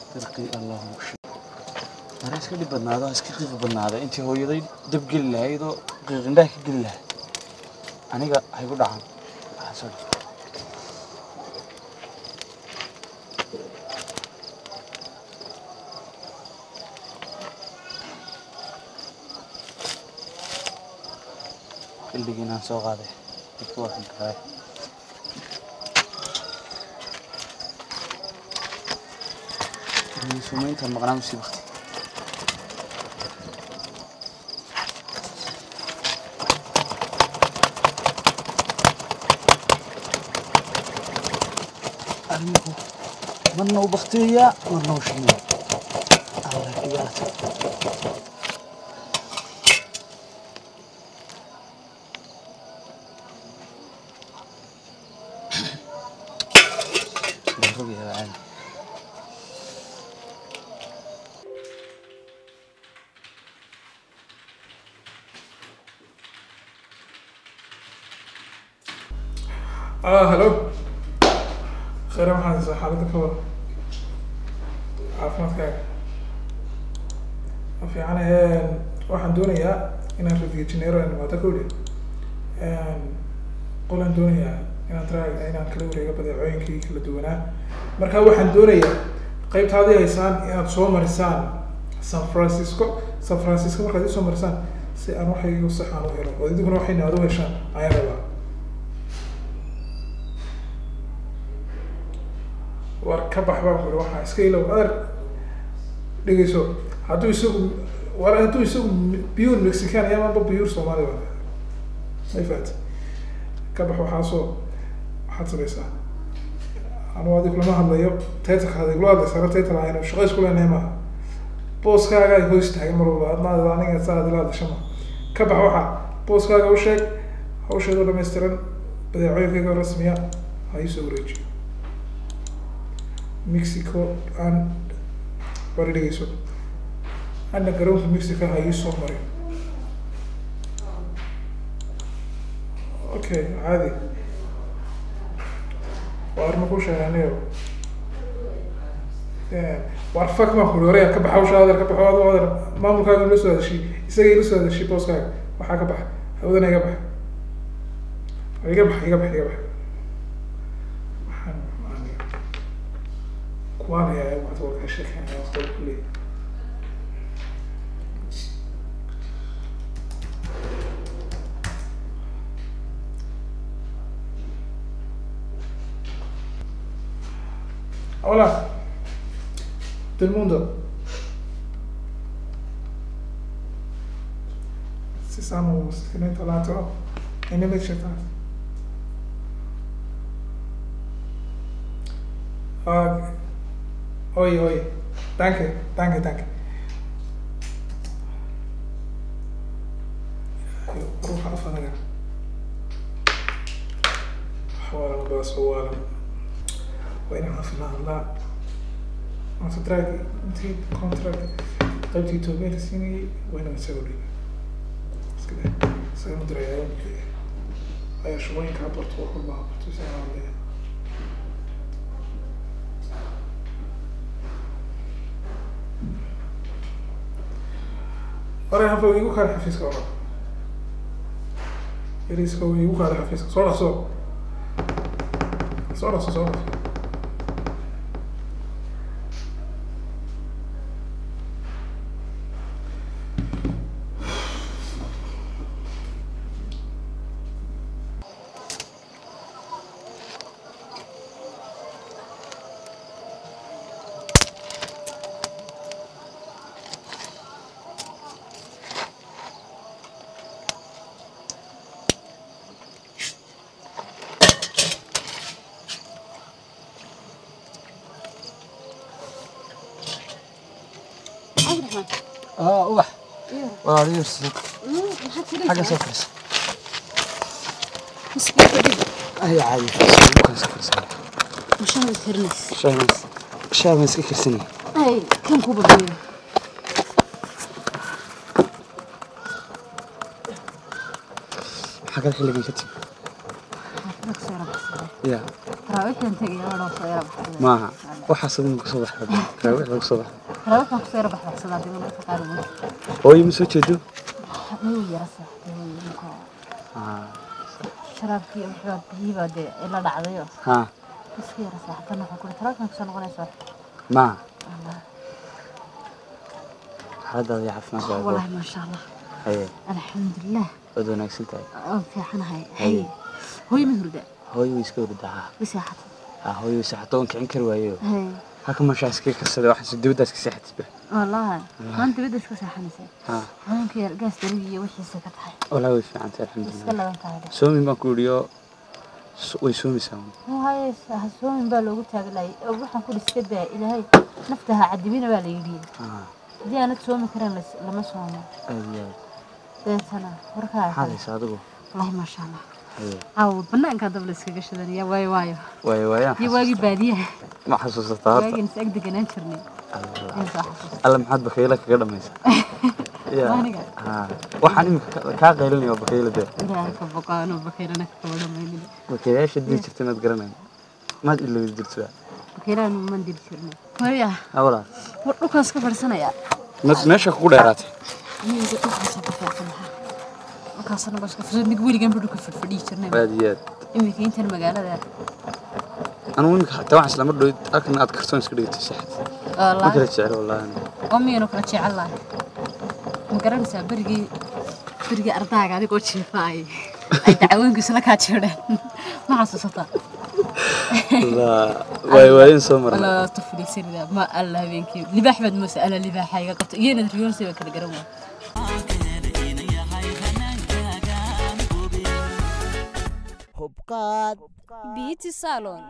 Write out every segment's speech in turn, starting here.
dirqii allahu mara iska dhib badnaado ha iska qiiq badnaada intii hooyaday dab geli lahayd oo qiiqindhaha ka geli lahayd aniga haygu dhacan waxaa soo dhif xilligiinaan soo qaaday dadku waa kan karay sumaynta maqnaa musii bakti arinku marna u baktiyayaa marna u shimaya allah kiyaata rogayaa caadi اه هلو خير maxaad haysaa xaaladda ka wada caafimaadkaaga ma fiican waxaan doonayaa inaan radiyo janeero aan imaado kowdhe qolaan doonayaa inaan tra inaan kala wareego badeecooyinkii kala duwanaa marka waxaan doonayaa qaybtaadii haysaan inaad soo marisaan san francisco san francisco markaad isoo marisaan si aan waxaygu saxaan u helo oo idiguna waxayna aad u heshaan ayaan rabaa war ka bax baan kuri waxaa iska ilow ader dhegeyso hadduu isagu war hadduu isagu biyuur mexican iyo amaba biyuur soomaali ba may fahat ka bax waxaasoo waxaad samaysaa anu adig lama hadlayo taytalka adig loo hadlaysaana taytal aynu shaqo isku leenahay maaha booskaaga ay hoos taagan mar walba adnaada aniga saa adila hadlasha ma ka bax waxaa booskaaga u sheeg hawsheedoo dhammaystiran badeecooyinkayga rasmiya ha iisoo wareejiyo mexico aan wari dhegeyso ana garoonka mexico ha ii soo marin okay caadi waar ma ku sheeganayo waar fak maan kuri horaya ka baxa hawsha adeer ka baxo ado adeer maamulkaaga ila soo hadashay isaga ila soo hadashay booskaaga waxaa ka baxa hawadana iga bax iga bax iga bax iga bax waxaan kuwaan ayaa waxaad waa ka sheekeynaya waqti kulli Hola, del mundo. Si siamo sicuramente lato e ne invece Ah, oye, oye. Danke, danke, danke. روح أفضل حوالا بس حوالا وين عرفنا الله ما تدرك انت كونتراكت قلتي توبين سيني وين مسوي بس كده سوي مدري يوم كده هاي شوين كعبرت وكل ما عبرت سنة عليها ورا هفا ويقول كان حفيزك ورا يريسك ويقول كان حفيزك صورة صورة صورة صورة عبد الرحمن اه ubax ايوه walaal yursid maxaad xagga soo filaysaa fadhiisa miskiinka dib ayo caadi fadhiisa ugu kala soo fadhiisa mashaad karinays shaamas shaamas iska karsanaya ay kan ku badbayo maxaa kale xilligii ka timi xaafadda ka soo yara baxsaday ya taraawiixdan tegaya waa dhoo soo yara baxsaday maaha Wala. waxaas adin kusoo baxda raawix lagu soo baxda Rawaxaan kusoo yara baxbaxsadaa dib marka qaar weyn. hooyo ma soo jeedo Miyuu yara seexday marka Ah, sharaabkii wuxuu biyiba dee ila dhacdayo. ha Iska yara seexatan waxa kule rawaxaan kusoo noqonaysa. ma Allah. xaaladaada iyo caafimaadkaaga Wallahi ma sha Allah. haye Alxamdulillah. waad wanaagsan tahay Oo fiicanahay. Hay. Hooy ma hurda. hooyo way iska hurdaa Bisaxat. ha hooyo way saxato oon kicin kari waayo Hay. halka mashaa iska karsaday waxaan dibaddaas ka seexatisba Wallahi. Maanta bidda iska seexanaysa. ha Haweenka yar gaas darig iyo wixiisa ka tahay. walaa way fiican tahay Iska alxamdulilah laban tahay. soomin baan ku idhiyo way soomaysaa Haye hasoomin baa loogu taagalay. Waxaan ku dhiska daa ilaahay naftaha cadibina baa la yidhi. ha haddii aanad soomi karin las- lama soomo aad iyo aad deetana warkaa maxaad haysaa adigu wallahi maasha allah haye caaw banaankaa dab la iskaga shidanaya waayo waayo waayo waayaan iyo waagii baadiyaha ma xasuusataa horta waagii is ag deganaan jirnay Allah. in soo xasuusta alla maxaad bakayla kaga dhamaysaa Ya. Aniga? Ha. waxaan imika ka- kaa qaylinaya waa bakayla dee ilaahay ka boqaano bakeylana ka kaba dhamaynina bakaylayaasha dii jirta maad garanayn maad ilowdi jirtaa bakeylana man diri jirnay hooya ha walaa war dhulkaas ka fadhisanaya mad meesha kugu dheeraatay miyiga dhulkaasa ka fadhisanaya dhulkaasana baska fadhisan nig weligan ba dhulka fadhfadhiyi jirnay aad iyo aad imika intan magaalada anugu imika xataa waxaan isla mar dhow halkan aad kartoon iska dhigatay saxad ma wallaahi kala jecel wallaahi aniga. oo miyanu kala jecel lahay ma garanaysaa berigii berigii ardaaga adigoo jiifaay ay dacwooyinkiisu la kaa jeedheen ma xasuusataa Allah, waay waayeen soo maray wala tufliisanida ma alla habeenkii libaax baad moosa alla libaaxa iga qabto iyana riyoonsi baa kala garan waay hubqaad beauty salon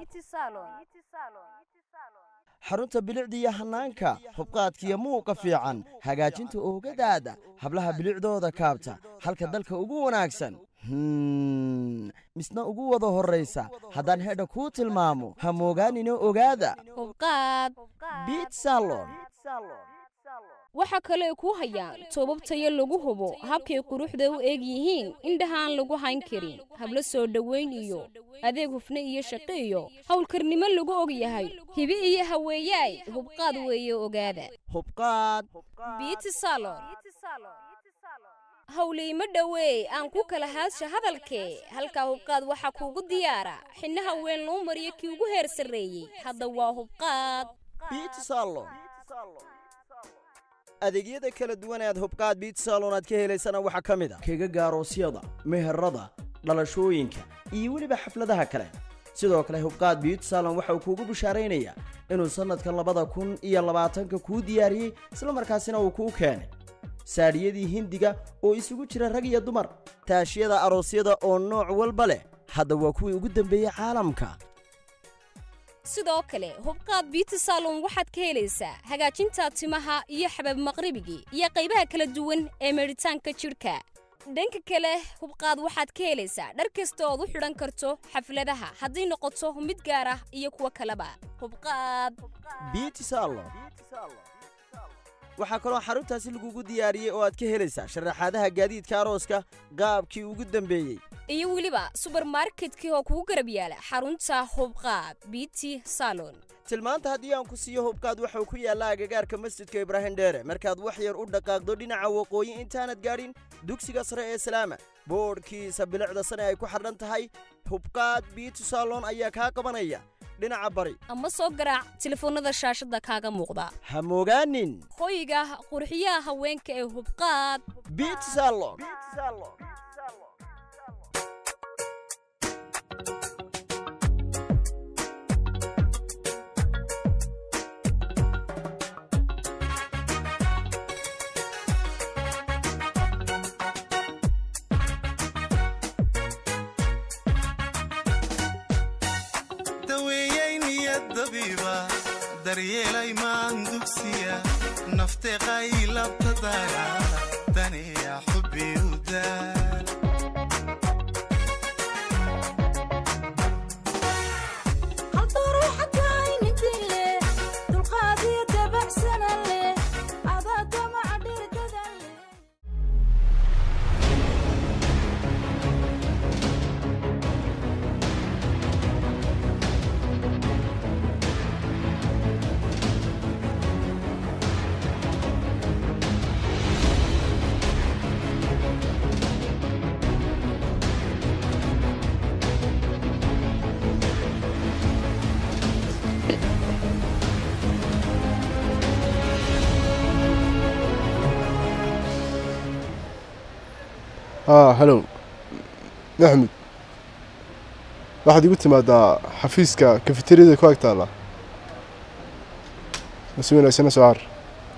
xarunta bilicda iyo hanaanka hubqaadkiyo muuqa fiican hagaajinta oogadaada hablaha bilicdooda kaabta halka dalka ugu wanaagsan Hmm, misna ugu wada horraysa haddaan hedha kuu tilmaamo ha moogaanina ogaada hubqaad biit salon waxaa kale ay ku hayaan toobab tayo lagu hubo habkay quruxda u eeg yihiin indhahaan lagu hayn karin hablo soo dhoweyn iyo adeeg hufne iyo shaqo iyo howlkarnimo lagu og yahay hibe iyo haweeyaay hubqaad weeye ogaada hubqaad beauty salon howliimo dhoweey aan ku kala haadsha hadalkee halkaa hubqaad waxaa kuugu diyaara xinnaha weyn loo mariyo kii ugu heer sarreeyey hadda waa hubqaad biit salon adeegyada kala duwan ee aad hubqaad biit salon aad ka helaysana waxaa ka mid a kega gaaroosyada meherada dhalashooyinka iyo weliba xafladaha kale sidoo kale hubqaad biit salon waxa uu kuugu bishaaraynayaa inuu sannadka labada kun iyo labaatanka kuu diyaariyey islamarkaasina uu kuu keenay saadhiyadii hindiga oo isugu jira rag iyo dumar taashiyada aroosyada oo nooc walba leh hadda waa kuwii ugu dambeeyey caalamka sidoo kale hubqaad beauty salon waxaad ka helaysaa hagaajinta timaha iyo xabab maqribigii iyo qaybaha kala duwan ee meedhitaanka jidhka dhanka kale hubqaad waxaad ka helaysaa dhar kasta ood u xidhan karto xafladaha hadday noqoto mid gaar ah iyo kuwo kaleba hubqaad beauty salon waxaa kaloo xaruntaasi lagugu diyaariyey oo aad ka helaysaa sharaxaadaha gaadiidka arooska qaabkii ugu dambeeyey iyo weliba subermarketkii oo kugu garab yaala xarunta hubqaad beauty salon tilmaanta haddii aan ku siiyo hubkaad waxuu ku yaallaa agagaarka masjidka ibraahim dheere markaad wax yar u dhaqaaqdo dhinaca waqooyi intaanad gaadhin dugsiga sare ee salaama boodhkiisa bilicda sane ay ku xadhan tahay hubkaad beauty salon ayaa kaa qabanaya dhinaca bari ama soo garaac telefoonnada shaashadda kaaga muuqda ha moogaanin hoyga qurxiyaha haweenka ee hubqaad beauty salon daweeyey niyad dabiiba daryeelay maan dugsiya nafteeqay labta daara daniya xubbi u daar haa halow maxmud waxaad igu timaadaa xafiiska kafeteriyada ku ag taalla masi wanaagsana soo car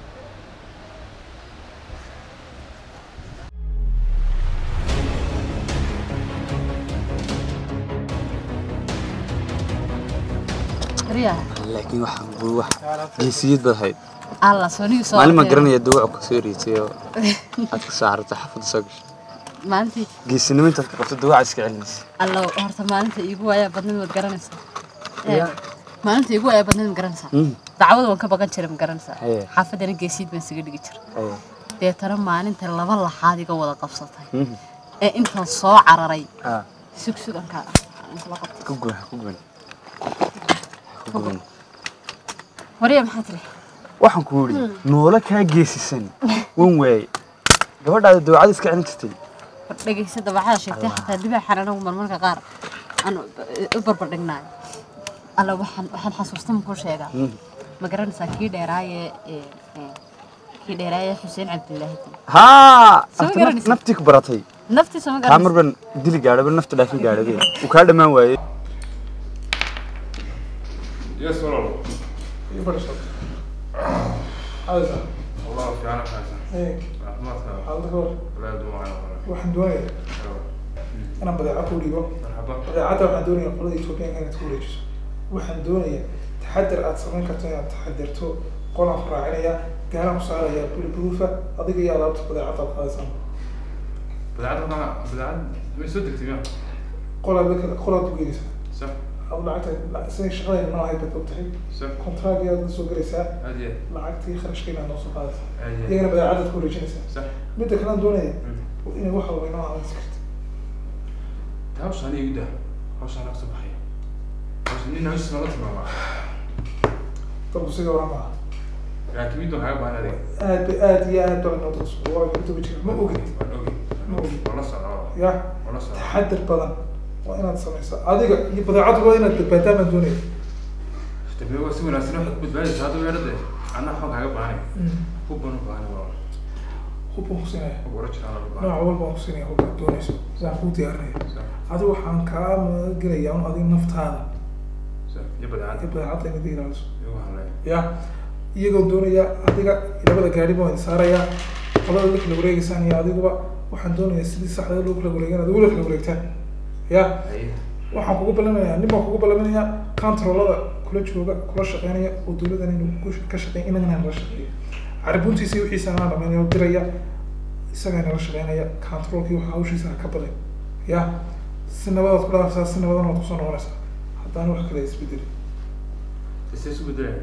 riyaha laakiin waxaan buu wax geesiyad baad hayd alla soonigii soo maalin maan ordeen. garanaya dawac ka soo ereysay oo aad ka soo carartay xaafadda soo gashay maalintii geesinimo intaad ka qabto dawac iska celinaysa alla horta maalinta iigu waayaa badnayd waad garanaysaa Ee, maalinta iigu waayaa badnayd ma garanaysaa Mhm. dacwada waan ka baqan jiray ma garanaysaa Haye. xaafadana geesiid baan isaga dhigi jiray Haye. deetana maalinta laba laxaad iga wada qabsatay Mhm. ee intaan soo cararay Ah, sugsugankaa kala qabtay ku guban ku guban ku guban wariya maxaa tiri waxaan ku yidhi noolo kaa geesisan wan waaye gabadhaada dawacada iska celin jirtay war dhegaysa dabacada sheegtay xataa dibaaxan anagu marmarka qaar aan u barbardhignaayo alla waxaan waxaan xasuusta makuu sheegaa ma garanaysaa kii dheeraaye ee, ee, kii dheeraaye xuseen cabdilaahi haa Soo afta garanaysa? naftii ku baratay naftiisa ma kaa garanaysa mar baan dili gaadhaba nafta dhaafin gaadhabe uu kaa dhammaan waayey Yes, walaal. iyo fadhiiso adaysa Wallah fiican xasan. ee Caafimaadka. xaalada ka war Walaal dumaa walaal. waxaan doonayaa inaan badeeco ku dhiibo Marhaba. badeecada waxaan doonayaa qolada Ethiopian inaad ku wareejiso waxaan doonayaa taxadar aad samayn karto inaad taxadarto qolaan ku raacinaya gaalaan ku saaraya bulburufa adiga iyo alaabta badeecada aad qaadaysan Badeecad ma badeecad ma soo degtay ma? qolaad la qolaad u geynaysaa Sax. ad lacagta siday shaqadayna ma ahayd baad ogtahay Sax. kontraagi aad la soo gelaysaa Aad iyo lacagtii kharashka inaad noo soo qaadaysaa aad iyo. iyagana badeecadaad ku wareejinaysaa Sax. midda kale aan doonaya inay wax walba inoo ahaansi karto Hawshan igu daa. Hawshan ka soo baxay. Hawshan nin hawshan la timaama. dadku sida oran maaha Laakiin mid waxaa baahan adeeg. aad ba aad iyo aad baa inoo dadku waa inta wajir ma ogid Waan ogeey. Ma ogeey. Wala socdo. ya Wala socdo. taxadar badan waa inaad samaysaa adiga iyo badeecadu waa inaad badbaadaan baan doonaya Tabii waa si wanaagsan wax ku badbaadaysa hadda weerarde. Anna xog kaaga baahan. Ku bano baahan walaal. hub baan kusiinaya Ku wara jiraan la baahan. nooc walba aan kusiinaya hub aad doonayso sidaan kuu diyaarinaya Sax. adiga waxaan kaa magalayaa un adiga naftaada Sax. Ya badeecad. iyo badeecada inaad ilaaliso Igu halay. ya iyagoo doonaya adiga labada gaari baan idin saarayaa qolada la kala wareegeysaan iyo adiguba waxaan doonayaa sidii saxda loo kala wareegan adigu la kala wareegtaan ya Haye. waxaan kugu balamayaa nin baan kugu balaminayaa controlada kula jooga kula shaqeynaya oo dowladan inuu ku- ka shaqeyn inagana nala shaqeeyo caribuntiisa iyo wixiisa anaa dhamaynaya oo diraya isagaa nala shaqeynaya controlkii waxa hawshiisa ha ka baday ya si nabadaad ku dhaafaysaa si nabadan waad kusoo noqonaysaa haddaan wax kale isbedeli Isee isu bedelay.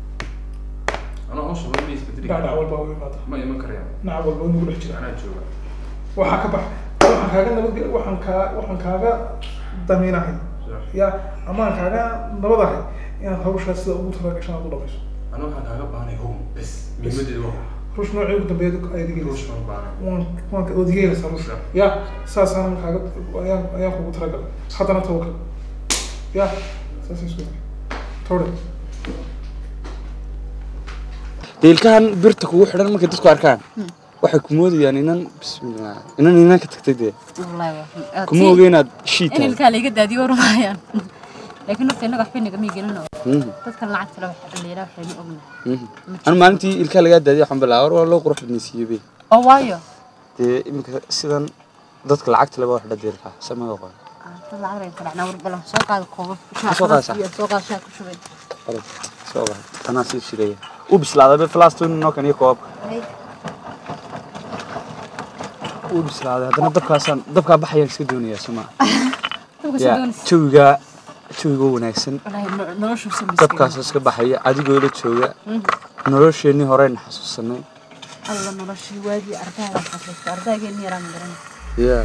Ana hawshan waa isbedeli. dhacdhac walba u imaada Ma iman karayaan. dhinac walba inugu dhex jira Anaa jooga. waxaa ka bax waxaan kaaga nabadge waxaan kaa waxaan kaaga daminahay Sax. ya amaan kaaga nabadahay inaad hawshaas sida ugu talagashan aad u dhamayso Ana waxaan kaaga baahanay home bes. Muhiimadeedu waa ruush noocii ugu dambeeya ayaad ruush igelaysa ma baahan. waan waan waad igelaysaa ruush Sax. ya saasaan kaaga ayaan ayaan kugu talagalay haddana tawakal ya saas isku tawde deelkahan birta kugu xidhan markay dadku arkaan waxay ku moodayaan inan bismillah inan inan ka tagtay dee wallaahi waa kuma oge inaad shii in tahay ilkaa laiga daadiyo warmaayaan laakiin horta innaga waxba nagama gelino Mhm, dadkan lacagta le waxa dhaliila waxaynu ognahay mhm. anu maalintii ilkaa lagaa daadiya waxaan bilaa war waa loo qurux badnaysiiyey be oo waayo dee iminka sidan dadka lacagta laba wax dhadeelkaa samada qoran Ah, dad lacag bay kala war balan soo qaada koobab soo qaadaysaa? iyo soo qaada shaah ku shubay Qalab, soo qaad tanaa sii shireeya u bislaaday be falaastun noo kan iyo koobabka Hay, u bislaaday haddana dabkaasaan dabkaa baxayaan iska doonayaa soma dabka soo ya doonaysa jawiga jawiga wanaagsan wallaahi no- noloshu soo dabkaasoo iska baxaya adigoo la jooga nolosheennii horeyna xasuusanay alla noloshii waagii ardayga xasuusta ardaygeeni yaraa ma garanay ya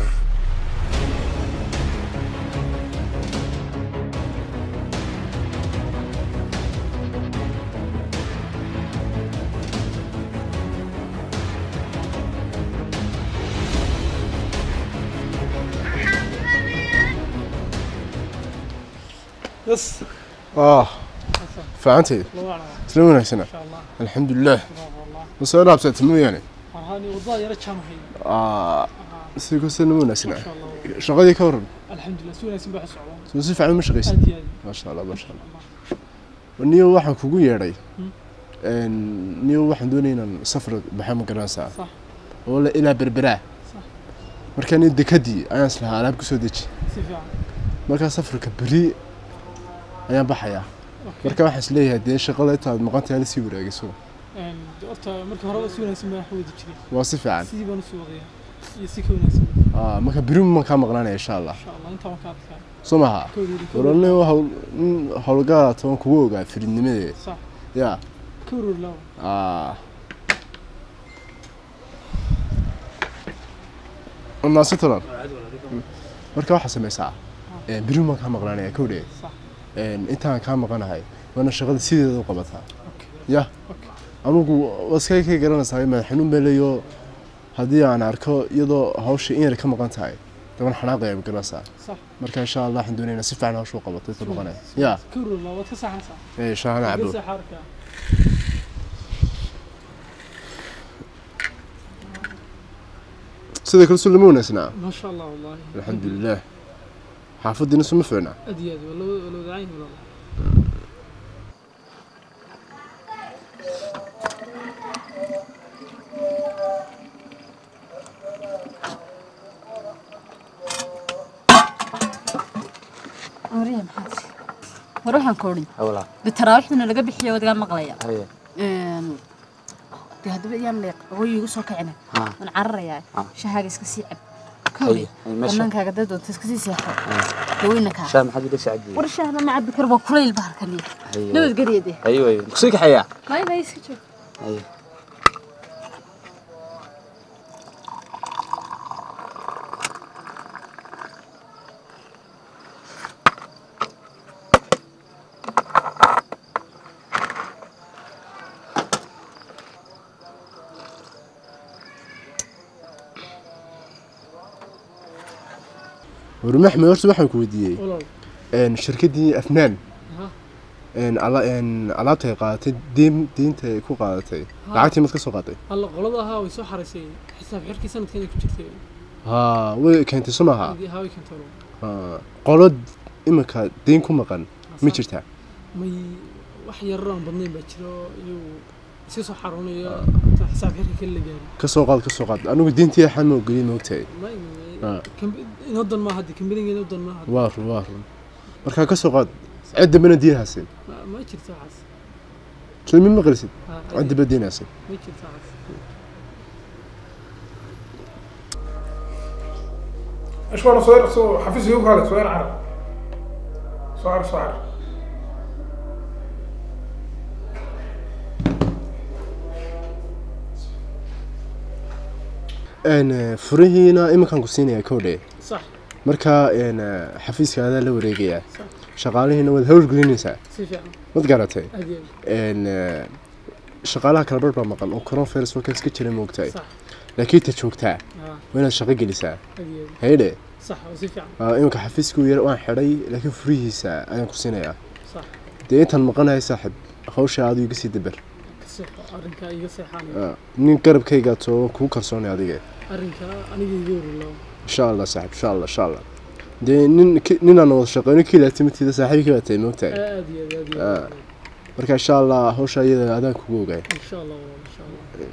yes ah fiicanteed isla wanaagsana alxamdulilah ma soo dhaabsatay mooyaane waxaan wadada yara jaamahay Ah, si kasta nama wanaagsana Masha Allah. shaqadii ka waran alxamdulilah si wanaagsan baa socdaa soo si fiican ma shaqaysa aad iyo aad maasha allah maasha allah niyo waxaan kugu yeedhay niyo waxaan doonaya inaan safar baxa ma garanaysaa sax oo la ilaa berberaa sax markaa nin dekadii ayaan islahaa alaab kusoo deji si fiican markaa safarka beri ayaan baxayaa marka waxaan isleeyahay dee shaqada intaad maqantahay la sii waraagiso Een, de horta marka horeba si wanaagsan baan wax u wadi jiray waa si fiican sidii baan usii wadayaa iyo si ka wanaagsan Aa, marka beri ma kaa maqnaanaya insha allah insha allah intaa waan ka adkaa soo maha kawreeri warane howlgaa toban kugu ogaa firidnimadee sax yaa kawreeri lawa aa naasi tolan marka waxaa samaysaa beri maan kaa maqnaanaya kowdhe sax intaan kaa maqanahay waana shaqada sideeda u qabataa okay ya okay anugu waskay ka garanaysaa madax xanuun baa leeyo haddii aan arko iyadoo hawsha in yar ka maqan tahay daban xanaaqaya ma garanaysaa sax marka insha allah waxaan doonaynaa si fiican hawsha u qabato inta maqanaya ya kawreeri lawa waad ka saxanaysaa ee shaahana cabo Geesaha xaarka sida kale sulama wanaagsana maasha allah wallahi alxamdulilah xaafadiina suma fiicna aad iyo aad waa loo waa loo wadacayn walaal Mariya maxaad tiri? war waxaan ka odhin hawlaa bitaraawixdana laga bixiyo wadagaa maqlaya haye Een, dee haddaba iyaan leeq hooyo igu soo kacina Ah. waan cararayaa Ah. shahaaga iska sii cab Haye, kawle haye, meesha. bannaankaaga dad doonta iska sii seexo daweyna kaa shaa maxaad ila sacadiye war shahna ma cabbi karo waa kulayl bahalkani haye nabadgelya dee haye waay kusii kaxeeyaa may may iska joog haye warma axmed horta waxaan ku weydiiyey walaal een, shirkaddii afnaan Aha. een, ala- een, alaabta ay qaadatay diin diinta ay ku qaadatay Ha. lacagtii mad ka soo qaaday alla qolada ahaa way soo xaraysay xisaab xirkii sanadkeeda ku jirtay haa way keentay soo maaha Haddii ahaa way keentay walaal. Haa. qolo iminka diin ku maqan ma Sax. jirtaa may wax yarar aan badnayn baa jiro iyagu iska soo xaroonaya inta xisaab xirka kale la gaari ka soo qaad ka soo qaad anigu diintii axaan ma ogeliy ma ogtahay may Ah. inoo dan maaha haddi kambanigeena u dan maaha haddi. waa run waa run markaa ka soo qaad cid dambena diin hasin Ma- ma jirto waxaas soo ma maqlisid Ha, cid damba diin hasin ma jirto waxaas اشوار صغير سو حفيز يوم هذا صغير عرب صغير صغير een eh, furihiina iminkaan ku siinayaa kowdhe sax markaa een eh, xafiiskaadaa la wareegayaa shaqaalihiina waad hawlgelinaysaa si fiican mad garatay aad iyo aad een eh, shaqaalaha kala barh baa maqan oo coronavirus markaas ka jira moogtahay sax laakiin ta joogtaa ha waa inaad shaqo gelisaa aad iyo aad haydhe sax waa si fiican ah, iminka xafiiskuu yar waan xidhay laakiin furihiisa ayaan ku siinayaa sax dee intaan maqanahay saaxib hawsha adigu iga sii dabar ka seexo arrinkaa iga seexaanaya Ah, nin garabkayga too kugu kalsoonay adiga arrinkaa aniga iga warulaawo insha allah saaxib insha allah insha allah dee nin ki- ninaan wada shaqeyno kii laatimatiida saaxiibkii baa tahay moogtahay aad iyo aad aad iyo Ah. aad marka insha allah hawsha iyada adaan kugu ogaay insha allah walaal insha allah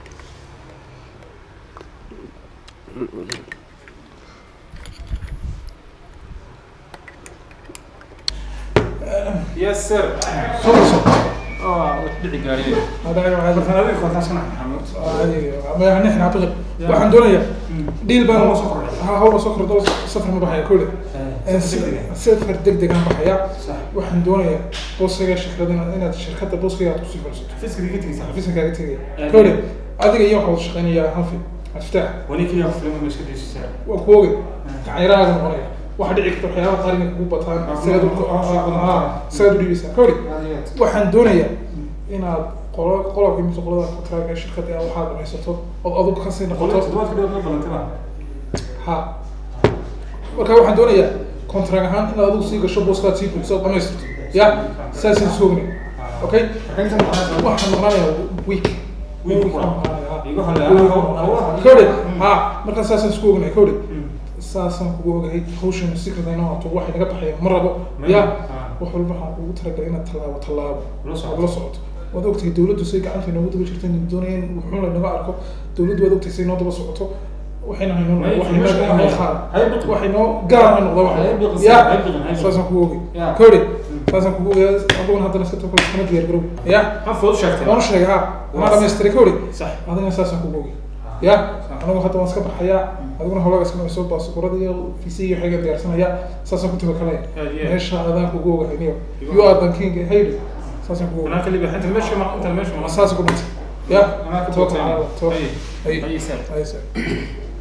yes sir صوت اه dhici gaariye هذا هذا فنادق كنت اسمع ما نحن اعتقد waxaan doonayaa dhiil baan la soo ha hawla soo kordho safar ma baxaya kule safar degdeg aan baxaya waxaan doonayaa booskiga shirkadana inaad shirkadda booskiga aad kusii fadhiisato xafiiska kaaga tegaya kule adiga iyo waxaa wada shaqeynayaa hanfi aftaax waninkiya filma iska daysisaa waa ku ogay gacanyarahaaga noqonaya waxa dhici karta waxyaabaha qaar inay kugu bataan sidaad u- ah, sidaad u dhiibaysaa kawli waxaan doonayaa inaad qolo qolobka mid qolada kontraaga shirkadda aad waxaad dhamaysato ood adugu kasii noqoto todobaadka dhow ma balantaba ha marka waxaan doonayaa kontraag ahaan inaad adigu sii gasho booskaad sii buuxiso ood dhamaystirto ya saasaan soogna okay waxaan maqnaanayaa week Wiil ku Wiilka Igu maqanaya, haleeya. wiilka maqanaya. kowdhe ha markaa saasaan isku ognahay kowdhe saasaan kugu ogahay hawshan secretayna waato waxay naga baxaya ma rabo ya wax walba waxaan kugu talagalay inaad tallaabo tallaabo La socoto. aad la socoto waad ogtahay dawladdu say gacanta inoogu daba jirta inay doonayeen wuxuun lanaga arko dawladdu waad ogtahay say noo daba socoto waxayna haynoo Hay- waxay noo hay- haynoo hay- qaad hay biqin. waxay noo gaar ha noqdo Hay biqin, wax ya hay biqin, hay biqin. saasaan kugu ogay Ya. kowdhe saasaan kugu ogay aduguna haddana iska tokol iskama diyaar garow ya ha fudud sheegtay waan sheegay ha Waa anaa dhamaystiray kowdhe sax adigana saasaan kugu ogay ya anigu hadda waan iska baxayaa adiguna hawlaga iska soo baasukurada iyo fiisi iyo waxayga diyaarsanaya saasaan ku tabakalaya Yeah, yeah. meesha adaan kugu ogahay niyo you are the king haydi saasaan kugu anaa ogahay kaliya inta meesha ma inta meesha ma saas ku dhintay ya anaa ka tawakkal cala allah bogtay tawakkal ay ay ay sar ay